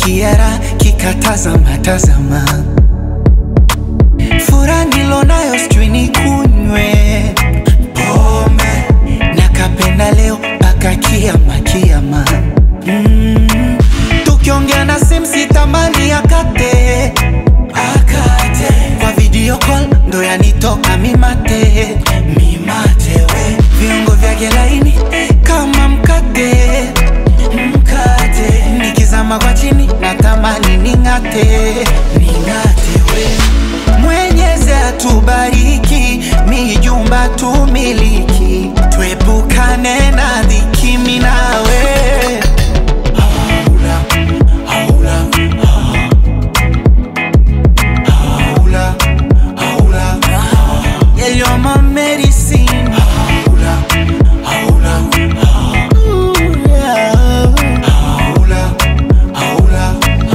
kiara kikatazama tazama fura nilonayo sijui nikunywe pombe nakapenda leo mpaka kiama kiama mm. tukiongea na simu sitamani akate akate kwa video call ndo yanitoka mimate mimate we viungo vyake laini kama mkate mkate nikizama kwa chini natamani ning'ate ning'ate we mwenyezi atubariki mijumba tumiliki tuepukane na dhiki minawe haula, haula, haula, haula. Yeah, you're my medicine. Haula, haula, Ooh, yeah. Haula, haula,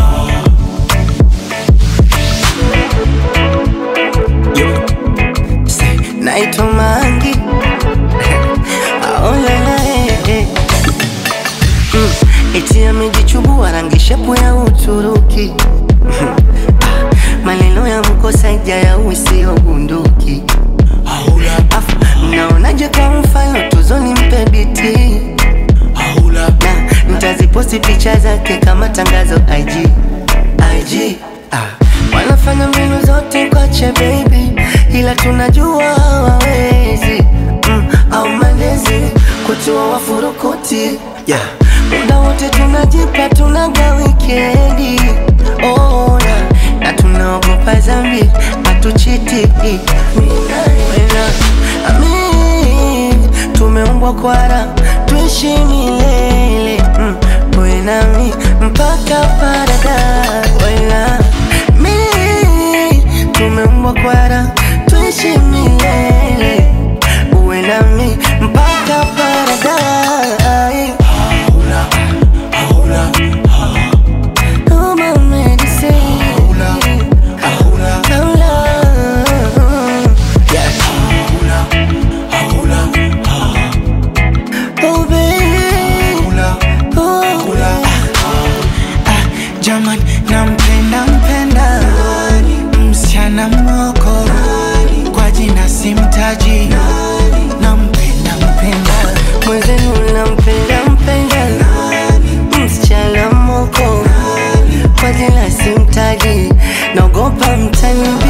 Say, naitwa Mangi aolala mm, eti amejichubua rangi shepu ya Uturuki Ah, maneno ya mkosaja ya usio bunduki haula, Afu, mnaonaje kwa mfano tuzoni mpe biti haula. na nitaziposti picha zake kama tangazo IG IG ah. Wanafanya mbinu zote kwache baby, ila tunajua hawawezi mm, au malezi kutua wafurukuti yeah. Muda wote tunajipa tunaga wikendi oh, yeah. na tunaogopa zambi hatuchiti Wena, amin tumeumbwa kwara tuishi milele mm, wewe nami mpaka paradise Wena, mi tumeumbwa kwara tuishi milele uwe nami mpaka paradise Haula, haula, Oh, my medicine. haula, haula, Hola. haula, haula, Oh, baby. haula. Oh, Kula. Ah, Jaman, nampenda mpenda msichana moko kwa jina simtaji nampenda mpenda mwenzenu nampenda mpenda msichana moko kwa jina simtaji naogopa mtani